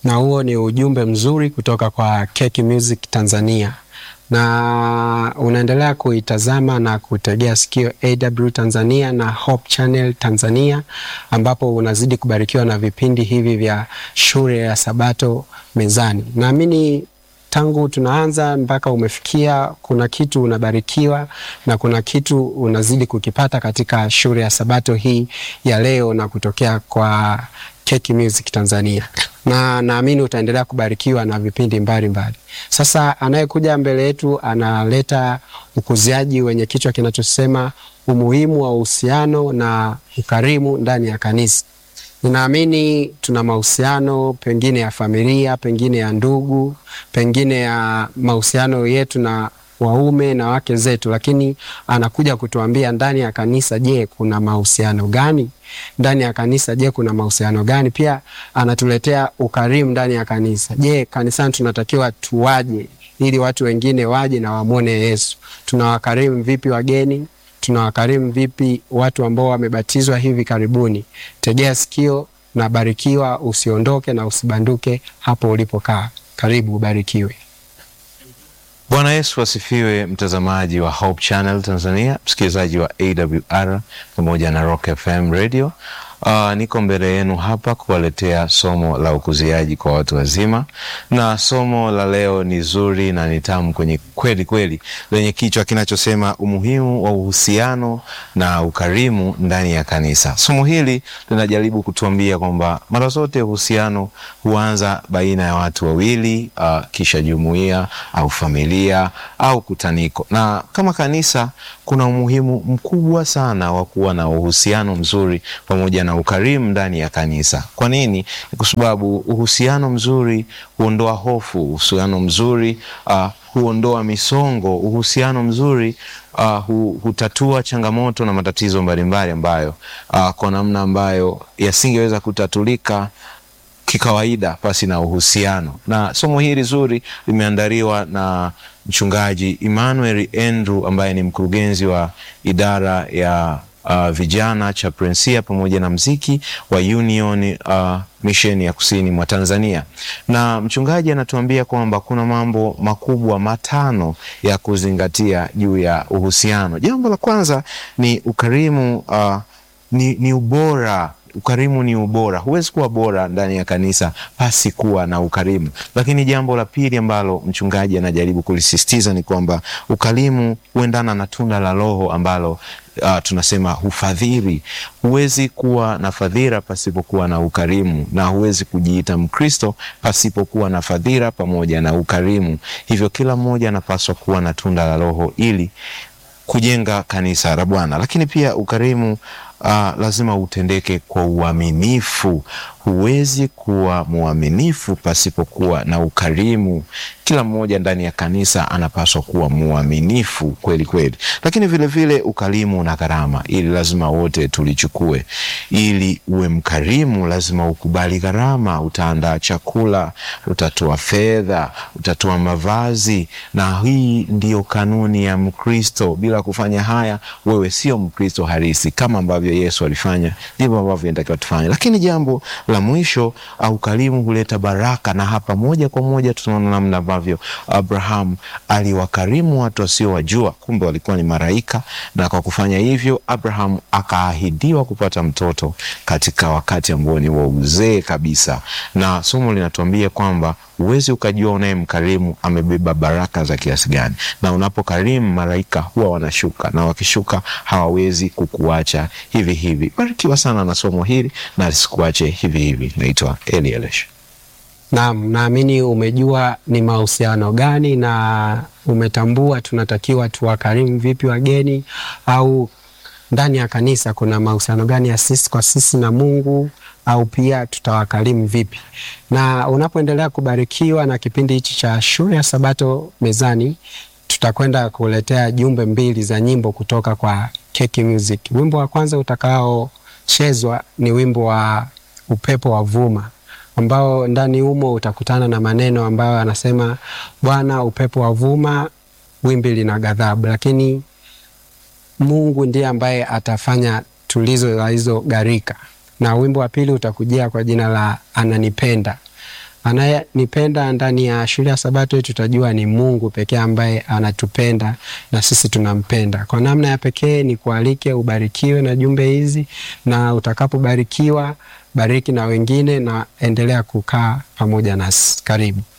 na huo ni ujumbe mzuri kutoka kwa Keki Music Tanzania, na unaendelea kuitazama na kutegea sikio AW Tanzania na Hope Channel Tanzania, ambapo unazidi kubarikiwa na vipindi hivi vya shule ya Sabato mezani. Naamini tangu tunaanza mpaka umefikia, kuna kitu unabarikiwa na kuna kitu unazidi kukipata katika shule ya Sabato hii ya leo na kutokea kwa Keki Music Tanzania, na naamini utaendelea kubarikiwa na vipindi mbalimbali. Sasa anayekuja mbele yetu analeta ukuziaji wenye kichwa kinachosema umuhimu wa uhusiano na ukarimu ndani ya kanisa. Ninaamini tuna mahusiano pengine ya familia, pengine ya ndugu, pengine ya mahusiano yetu na waume na wake zetu, lakini anakuja kutuambia ndani ya kanisa, je, kuna mahusiano gani ndani ya kanisa? Je, kuna mahusiano gani? Pia anatuletea ukarimu ndani ya kanisa. Je, kanisani tunatakiwa tuwaje ili watu wengine waje na wamwone Yesu? Tunawakarimu vipi wageni? tunawakarimu vipi watu ambao wamebatizwa hivi karibuni? Tegea sikio na barikiwa, usiondoke na usibanduke hapo ulipokaa. Karibu, ubarikiwe. Bwana Yesu asifiwe, mtazamaji wa Hope Channel Tanzania, msikilizaji wa AWR pamoja na Rock FM Radio. Uh, niko mbele yenu hapa kuwaletea somo la ukuziaji kwa watu wazima, na somo la leo ni zuri na ni tamu kwenye kweli kweli, lenye kichwa kinachosema umuhimu wa uhusiano na ukarimu ndani ya kanisa. Somo hili linajaribu kutuambia kwamba mara zote uhusiano huanza baina ya watu wawili, uh, kisha jumuiya au familia au kutaniko, na kama kanisa kuna umuhimu mkubwa sana wa kuwa na uhusiano mzuri pamoja na ukarimu ndani ya kanisa. Kwa nini? Kwa sababu uhusiano mzuri huondoa hofu, uhusiano mzuri uh, huondoa misongo, uhusiano mzuri uh, hu, hutatua changamoto na matatizo mbalimbali ambayo uh, kwa namna ambayo yasingeweza kutatulika kikawaida pasi na uhusiano. Na somo hili zuri limeandaliwa na mchungaji Emmanuel Andrew ambaye ni mkurugenzi wa idara ya uh, vijana chaplainsia pamoja na mziki wa Union uh, Mission ya kusini mwa Tanzania, na mchungaji anatuambia kwamba kuna mambo makubwa matano ya kuzingatia juu ya uhusiano. Jambo la kwanza ni ukarimu, uh, ni, ni ubora Ukarimu ni ubora. Huwezi kuwa bora ndani ya kanisa pasi kuwa na ukarimu. Lakini jambo la pili ambalo mchungaji anajaribu kulisisitiza ni kwamba ukarimu huendana na tunda la Roho ambalo Uh, tunasema hufadhili. Huwezi kuwa na fadhila pasipokuwa na ukarimu, na huwezi kujiita Mkristo pasipokuwa na fadhila pamoja na ukarimu. Hivyo kila mmoja anapaswa kuwa na tunda la Roho ili kujenga kanisa la Bwana. Lakini pia ukarimu Uh, lazima utendeke kwa uaminifu. Huwezi kuwa mwaminifu pasipokuwa na ukarimu. Kila mmoja ndani ya kanisa anapaswa kuwa mwaminifu kweli kweli, lakini vilevile vile ukarimu na gharama, ili lazima wote tulichukue. Ili uwe mkarimu, lazima ukubali gharama. Utaandaa chakula, utatoa fedha, utatoa mavazi, na hii ndiyo kanuni ya Mkristo. Bila kufanya haya, wewe sio Mkristo halisi. Kama ambavyo Yesu alifanya, ndivyo ambavyo inatakiwa tufanye. Lakini jambo la mwisho, ukarimu huleta baraka, na hapa moja kwa moja tunaona namna ambavyo Abraham aliwakarimu watu wasiowajua, kumbe walikuwa ni malaika, na kwa kufanya hivyo Abraham akaahidiwa kupata mtoto katika wakati ambao ni wa uzee kabisa, na somo linatuambia kwamba huwezi ukajua unayemkarimu amebeba baraka za kiasi gani, na unapokarimu malaika huwa wanashuka, na wakishuka hawawezi kukuacha hivi hivi. Barikiwa sana na somo hili na lisikuache hivi hivi. Naitwa Eli Elesh. Naam, naamini umejua ni mahusiano gani na umetambua tunatakiwa tuwakarimu vipi wageni, au ndani ya kanisa kuna mahusiano gani ya sisi kwa sisi na Mungu, au pia tutawakarimu vipi. Na unapoendelea kubarikiwa na kipindi hichi cha shule ya Sabato mezani, tutakwenda kuletea jumbe mbili za nyimbo kutoka kwa Keki Music. Wimbo wa kwanza utakaochezwa ni wimbo wa upepo wa vuma ambao ndani humo utakutana na maneno ambayo anasema Bwana, upepo wa vuma, wimbi lina ghadhabu, lakini Mungu ndiye ambaye atafanya tulizo la hizo gharika. Na wimbo wa pili utakujia kwa jina la ananipenda. Anayenipenda ndani ya shule ya Sabato tutajua ni Mungu pekee ambaye anatupenda na sisi tunampenda. Kwa namna ya pekee ni kualike ubarikiwe na jumbe hizi, na utakapobarikiwa bariki na wengine, na endelea kukaa pamoja nasi. Karibu.